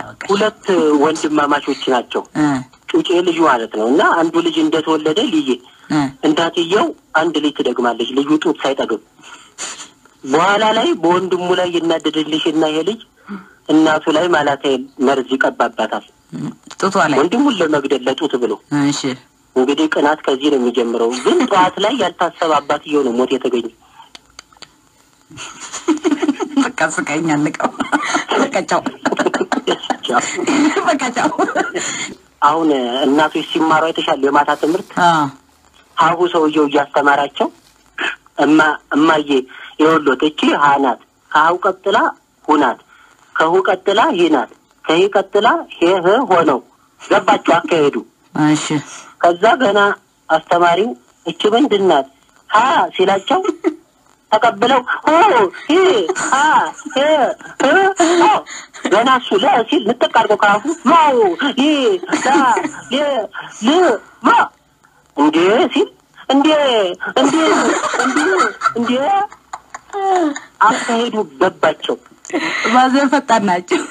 በቃ ሁለት ወንድማማቾች ናቸው። እ ጩጬ ልጁ ማለት ነው። እና አንዱ ልጅ እንደተወለደ ልዬ እ እንዳትየው አንድ ልጅ ትደግማለች፣ ልጁ ጡት ሳይጠግብ። በኋላ ላይ በወንድሙ ላይ ይናደድልሽ እና ይሄ ልጅ እናቱ ላይ ማላታይል መርዝ ይቀባባታል፣ ጡቷ ላይ ወንድሙን ለመግደል ለጡት ብሎ። እሺ እንግዲህ ቅናት ከዚህ ነው የሚጀምረው። ግን ጠዋት ላይ ያልታሰበ አባትየው ነው ሞት የተገኘ። በቃ ስቀኝ አልቀው በቃ ቻው በቃ ቻው አሁን እናቶች ሲማሩ የተሻለ የማታ ትምህርት አ ሀሁ ሰውየው እያስተማራቸው እማ እማዬ የወሎት እቺ ሀ ናት፣ ከሀው ቀጥላ ሁ ናት፣ ከሁ ቀጥላ ሂ ናት፣ ከሂ ቀጥላ ሄ ህ ሆነው ገባቸው አካሄዱ። እሺ ከዛ ገና አስተማሪው እቺ ምንድን ናት ሀ ሲላቸው ተቀብለው ሁ ሂ ሀ ሄ ህ ሆ ገና እሱ ለ ሲል ንጥቅ አድርገው ከአፉ ማው ሊ ላ ሌ ል ማ እንዴ ሲል እንዴ እንዴ እንዴ እንዴ አካሄዱ ገባቸው። ማዘር ፈጣን ናቸው።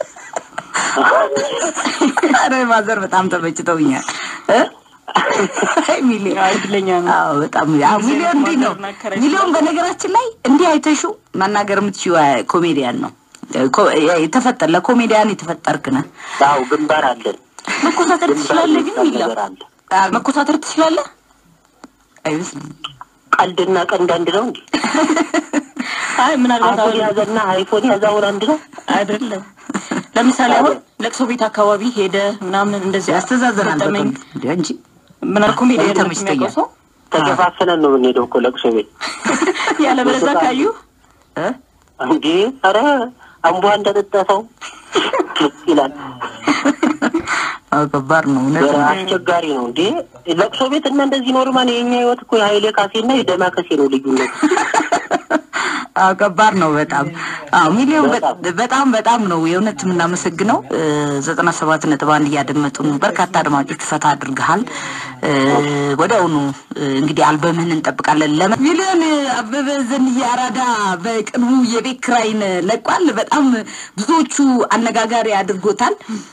አረ ማዘር በጣም ተመችተውኛል እ አይ ሚሊዮን እድለኛ ነው። አዎ በጣም አዎ ሚሊዮን እንዲህ ነው። ማናከራችን ሚሊዮን በነገራችን ላይ እንዲህ አይተሹ መናገር የምትችይው ኮሜዲያን ነው። ኮ- የተፈጠር ለኮሜዲያን የተፈጠርክ ነህ። አዎ ግንባር አለን። መኮሳተር ትችላለህ ግን ግንባር ሚላ ነገር አለ። መኮሳተር ትችላለህ? አይመስልም ቀልድና ቀንድ አንድ ነው እንዴ? አይ ምናልባት አይፎን አሁን ያዘና አይፎን ያዛውን አንድ ነው። አይደለም። ለምሳሌ አሁን ለቅሶ ቤት አካባቢ ሄደ ምናምን እንደዚህ ያስተዛዘናል ገጠመኝ በጣም እንዴ እንጂ ምናልባት ኮሜዲያን ተመችቶኛል። የሚያውቀው ሰው ተሸፋፍነን ነው የምንሄደው እኮ ለቅሶ ቤት ያለበለዚያ ካዩ እ እንዴ። ኧረ አምቧ እንደጠጣ ሰው ይላል። አዎ ከባድ ነው እውነት ነው። አስቸጋሪ ነው እንዴ ለቅሶ ቤት እና እንደዚህ ኖርማል። የኛ ህይወት እኮ የሀይሌ ካሴና የደማከሴ ነው ልዩነት። አዎ ከባድ ነው በጣም አዎ ሚሊዮን በ- በጣም። በጣም በጣም ነው የእውነት የምናመሰግነው ዘጠና ሰባት ነጥብ አንድ እያደመጡ ነው በርካታ አድማጮች ፈታ አድርገሃል እ፣ ወዲያውኑ እ፣ እንግዲህ አልበምህን እንጠብቃለን ለመ ሚሊዮን አበበ ዘንዬ አራዳ በቅርቡ የቤት ኪራይን ለቋል በጣም ብዙዎቹ አነጋጋሪ አድርጎታል